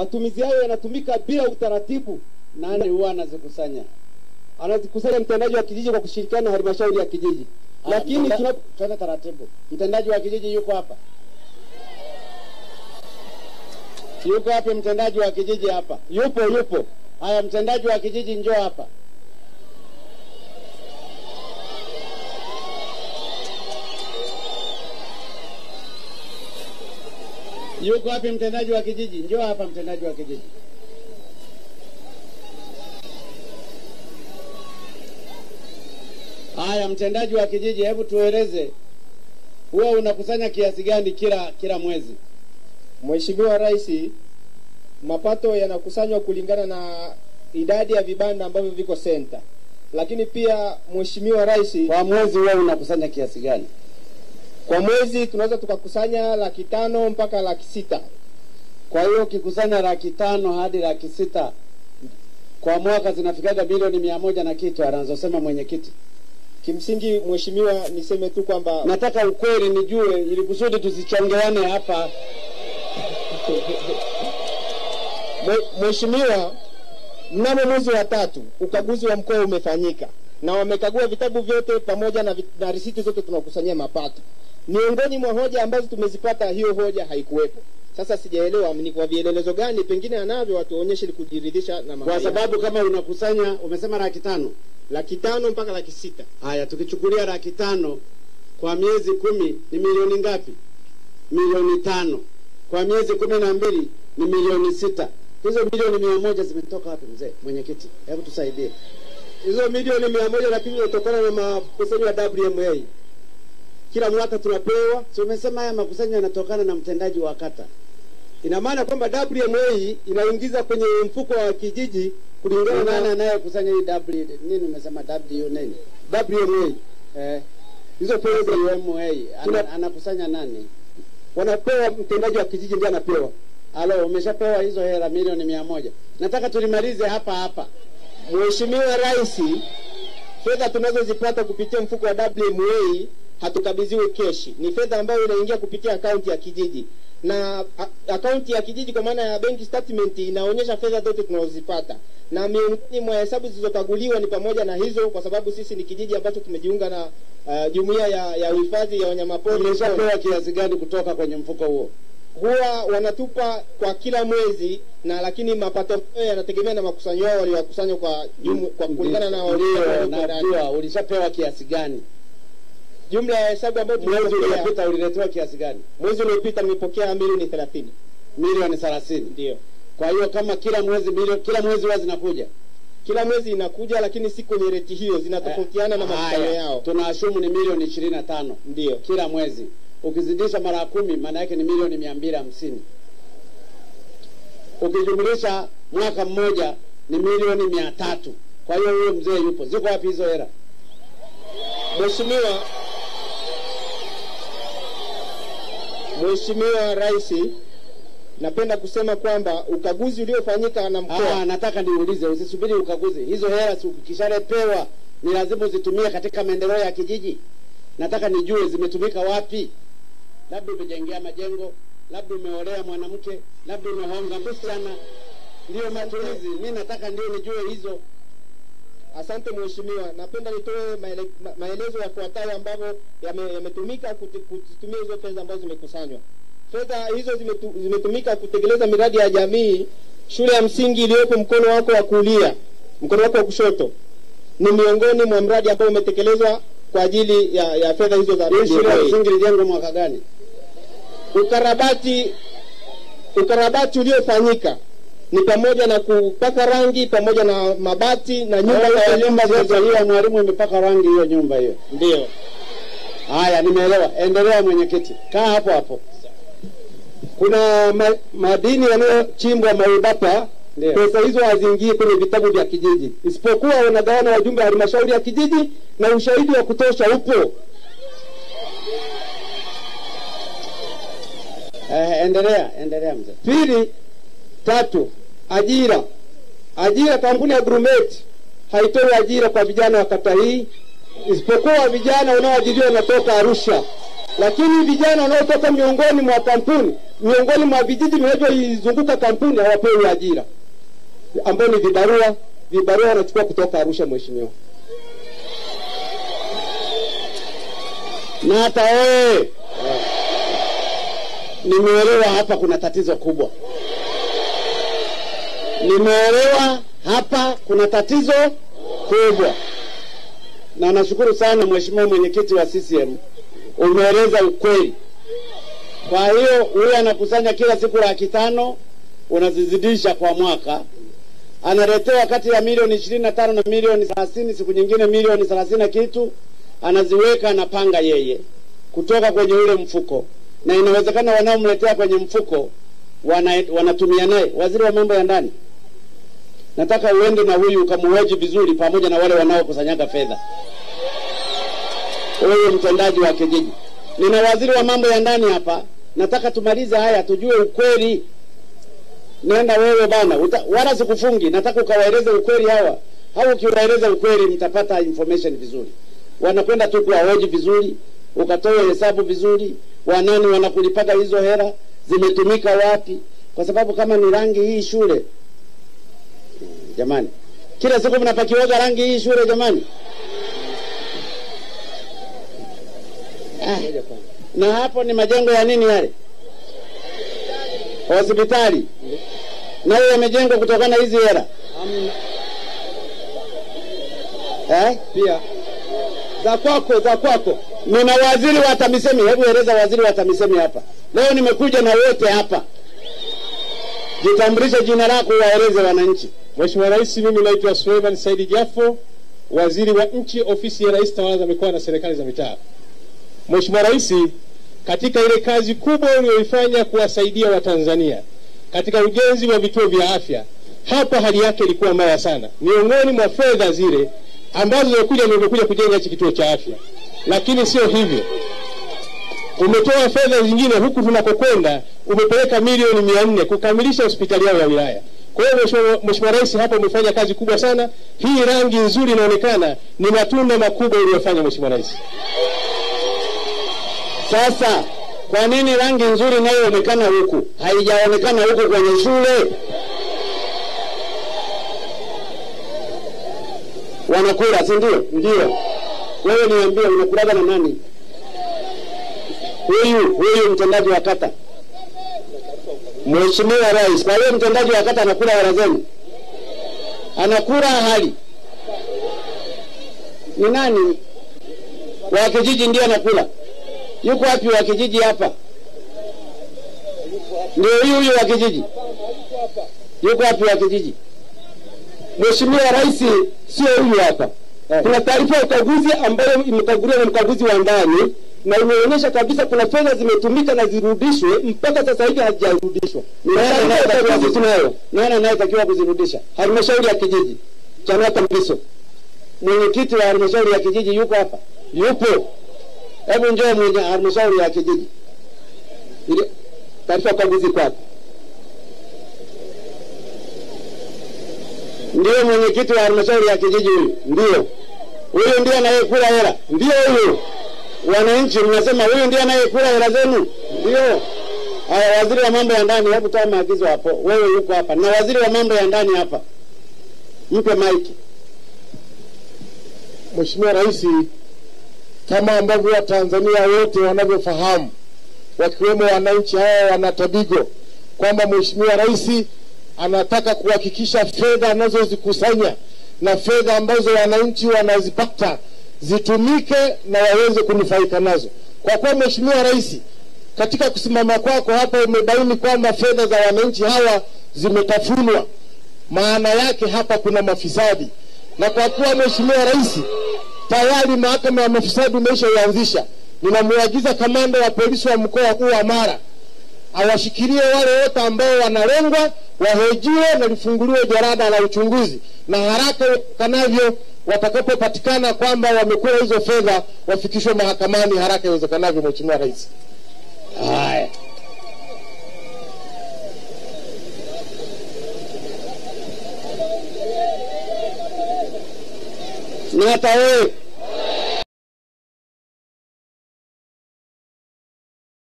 matumizi hayo yanatumika bila utaratibu. Nani huwa anazikusanya? Anazikusanya mtendaji wa kijiji kwa kushirikiana na halmashauri ya kijiji, lakini Mtenda- tuna twende taratibu. Mtendaji wa kijiji yuko hapa? Yuko wapi mtendaji wa kijiji hapa? yupo yupo Haya, mtendaji wa kijiji njoo hapa. Yuko wapi mtendaji wa kijiji? Njoo hapa mtendaji wa kijiji. Haya, mtendaji wa kijiji, hebu tueleze, huwa unakusanya kiasi gani kila kila mwezi? Mheshimiwa Rais, mapato yanakusanywa kulingana na idadi ya vibanda ambavyo viko senta, lakini pia Mheshimiwa Rais, Kwa mwezi huwa unakusanya kiasi gani? kwa mwezi tunaweza tukakusanya laki tano mpaka laki sita. Kwa hiyo ukikusanya laki tano hadi laki sita kwa mwaka zinafikaga milioni mia moja na kitu anazosema mwenyekiti. Kimsingi Mheshimiwa, niseme tu kwamba Nataka ukweli nijue, ili kusudi tusichongeane hapa. Mwe- Mheshimiwa, mnamo mwezi wa tatu ukaguzi wa mkoa umefanyika na wamekagua vitabu vyote pamoja na, vi- na risiti zote tunakusanyia mapato. Miongoni mwa hoja ambazo tumezipata, hiyo hoja haikuwepo. Sasa sijaelewa ni kwa vielelezo gani, pengine anavyo watuonyeshe ili kujiridhisha na mambo Kwa yao. sababu kama unakusanya, umesema laki tano. laki tano mpaka laki sita Haya, tukichukulia laki tano kwa miezi kumi ni milioni ngapi? Milioni tano. Kwa miezi kumi na mbili ni milioni sita. Hizo milioni mia moja zimetoka wapi mzee mwenyekiti? Hebu tusaidie. hizo milioni mia moja lakini inatokana na makusanyo ya WMA. Kila mwaka tunapewa, Si umesema haya makusanyo yanatokana na mtendaji wa kata? ina maana kwamba WMA inaingiza kwenye mfuko wa kijiji kulingana Nani na anayekusanya hii W nini umesema W nini? WMA. Eh, Hizo pesa WMA Tuna- ana, anakusanya nani? wanapewa mtendaji wa kijiji ndiye anapewa. Alo, umeshapewa hizo hela milioni mia moja. Nataka tulimalize hapa hapa. Mheshimiwa Rais, fedha tunazozipata kupitia mfuko wa WMA hatukabidhiwi keshi, ni fedha ambayo inaingia kupitia akaunti ya kijiji na a- akaunti ya kijiji kwa maana ya benki statement inaonyesha fedha zote tunazozipata, na miongoni mwa hesabu zilizokaguliwa ni pamoja na hizo, kwa sababu sisi ni kijiji ambacho tumejiunga na uh, jumuiya ya, ya uhifadhi ya wanyamapori Umeshapewa kiasi gani kutoka kwenye mfuko huo? huwa wanatupa kwa kila mwezi na lakini mapato hayo yanategemea na makusanyo yao waliowakusanya kwa jumu, kwa kulingana na Ndio, walio- najua. Ulishapewa kiasi gani? jumla ya hesabu ambayo Mwezi tumepokea uliopita uliletewa kiasi gani? mwezi uliopita nimepokea milioni thelathini Milioni thelathini. ndio Kwa hiyo kama kila mwezi milioni, kila mwezi huwa zinakuja kila mwezi inakuja lakini si kwenye reti hiyo zinatofautiana na makusanyo Haya, yao Tunaashumu ni milioni ishirini na tano ndio kila mwezi. Ukizidisha mara kumi, maana yake ni milioni mia mbili hamsini. Ukijumlisha mwaka mmoja ni milioni mia tatu. Kwa hiyo huyo mzee yupo. Ziko wapi hizo hela? Mheshimiwa Mheshimiwa Rais napenda kusema kwamba ukaguzi uliofanyika na Ah, mkoa nataka niulize, usisubiri ukaguzi. Hizo hela si ukishalepewa ni lazima uzitumie katika maendeleo ya kijiji. Nataka nijue zimetumika wapi. Labda umejengea majengo, labda umeolea mwanamke, labda umehonga msichana, ndio matumizi. Mi nataka ndio nijue hizo. Asante mheshimiwa, napenda nitoe maele, ma- maelezo yafuatayo ambavyo yame- yametumika kuti- kuzitumia hizo fedha ambazo zimekusanywa. Fedha hizo zimetu, zimetumika kutekeleza miradi ya jamii. Shule ya msingi iliyopo mkono wako wa kulia, mkono wako wa kushoto, ni miongoni mwa mradi ambao umetekelezwa kwa ajili ya, ya fedha hizo za Hii shule ya RDA. msingi ilijengwa mwaka gani? Ukarabati ukarabati uliofanyika ni pamoja na kupaka rangi pamoja na mabati na nyumba Nyumba za za nyumba walimu zote hiyo mwalimu imepaka rangi hiyo nyumba hiyo. ndio. Haya, nimeelewa. Endelea mwenyekiti, kaa hapo hapo. Kuna ma, madini yanayochimbwa Maubapa, Ndio. pesa hizo haziingii kwenye vitabu vya kijiji, isipokuwa wanagawana wajumbe wa halmashauri ya kijiji na ushahidi wa kutosha upo. Eh, endelea, endelea mzee. Pili, tatu, ajira. Ajira, kampuni ya Grumet haitoi ajira kwa vijana wa kata hii, isipokuwa vijana wanaoajiriwa wanatoka Arusha. lakini vijana wanaotoka miongoni mwa kampuni, miongoni mwa vijiji vinavyoizunguka kampuni hawapewi ajira, ambao ni vibarua. Vibarua wanachukua kutoka Arusha, mheshimiwa. na hata wewe nimeelewa hapa kuna tatizo kubwa nimeelewa hapa kuna tatizo kubwa na nashukuru sana mheshimiwa mwenyekiti wa CCM umeeleza ukweli kwa hiyo huyu anakusanya kila siku laki tano unazizidisha kwa mwaka analetewa kati ya milioni ishirini na tano na milioni thelathini siku nyingine milioni thelathini na kitu anaziweka anapanga yeye kutoka kwenye ule mfuko na inawezekana wanaomletea kwenye mfuko wana, wanatumia naye waziri wa mambo ya ndani nataka uende na huyu ukamuhoji vizuri pamoja na wale wanaokusanyaga fedha huyu mtendaji wa kijiji nina waziri wa mambo ya ndani hapa nataka tumalize haya tujue ukweli nenda wewe bana uta, wala sikufungi nataka ukawaeleze ukweli hawa au ukiwaeleza ukweli mtapata information vizuri wanakwenda tu kuwahoji vizuri ukatoe hesabu vizuri wanani wanakulipaga hizo hera zimetumika wapi kwa sababu kama ni rangi hii shule jamani kila siku mnapakiwaga rangi hii shule jamani ah, na hapo ni majengo ya nini yale hospitali nayo yamejengwa kutokana na hizi hera eh? Pia za kwako, za kwako nina waziri wa TAMISEMI. Hebu eleza waziri wa TAMISEMI hapa leo. Nimekuja na wote hapa, jitambulishe jina lako, waeleze wananchi. Mheshimiwa Rais, mimi naitwa Suleiman Saidi Jafo, waziri wa nchi ofisi ya Rais tawala za mikoa na serikali za mitaa. Mheshimiwa Rais, katika ile kazi kubwa uliyoifanya kuwasaidia Watanzania katika ujenzi wa vituo vya afya, hapa hali yake ilikuwa mbaya sana. Miongoni mwa fedha zile ambazo zimekuja nimekuja kujenga hichi kituo cha afya, lakini sio hivyo umetoa fedha zingine huku tunakokwenda umepeleka milioni mia nne kukamilisha hospitali yao ya wilaya. Kwa hiyo Mheshimiwa Mheshimiwa Rais, hapa umefanya kazi kubwa sana. Hii rangi nzuri inaonekana ni matunda makubwa uliyofanya Mheshimiwa Rais. Sasa kwa nini rangi nzuri inayoonekana huku haijaonekana huku kwenye shule? Wanakula, si ndio? Ndio. Wewe niambie, unakulaga na nani? Huyu huyu mtendaji wa kata, Mheshimiwa Rais. Kwa hiyo mtendaji wa kata anakula hela zenu, anakula hali ni nani? Wa kijiji ndio anakula. Yuko wapi wa kijiji hapa? Ndio huyu huyu wa kijiji. Yuko wapi wa kijiji? Mheshimiwa Rais, sio huyu hapa. Kuna taarifa ya ukaguzi ambayo imekaguliwa na mkaguzi wa ndani na imeonyesha kabisa kuna fedha zimetumika na zirudishwe, mpaka sasa hivi hazijarudishwa. Ni Nani taarifa ya anayetakiwa ukaguzi kuzi- tunayo, Nani anayetakiwa kuzirudisha? halmashauri ya kijiji Chanaka Mbiso Mwenyekiti wa halmashauri ya kijiji yuko hapa? yupo. Hebu njoo mwenye halmashauri ya kijiji. Ile taarifa ya ukaguzi kwako. Ndiyo mwenyekiti wa halmashauri ya kijiji huyu. Ndio, Huyu ndiye anayekula hela. ndio huyo. Wananchi mnasema huyu ndiye anayekula hela zenu? Ndio. Haya, waziri wa mambo ya ndani, hebu toa maagizo hapo. Wewe yuko hapa na waziri wa mambo ya ndani hapa, mpe maiki. Mheshimiwa Rais, kama ambavyo Watanzania wote wanavyofahamu, wakiwemo wananchi hawa wana Tabigo, kwamba Mheshimiwa Rais anataka kuhakikisha fedha anazozikusanya na fedha ambazo wananchi wanazipata zitumike na waweze kunufaika nazo. Kwa kuwa Mheshimiwa Rais, katika kusimama kwako hapa umebaini kwamba fedha za wananchi hawa zimetafunwa, maana yake hapa kuna mafisadi, na kwa kuwa Mheshimiwa Rais tayari mahakama ya mafisadi imeshaianzisha, ninamwagiza kamanda wa polisi wa mkoa huu wa Mara awashikilie wale wote ambao wanalengwa, wahojiwe na lifunguliwe jarada la uchunguzi, na haraka iwezekanavyo watakapopatikana kwamba wamekula hizo fedha wafikishwe mahakamani haraka iwezekanavyo. Mheshimiwa Rais. Haya. Na hata wewe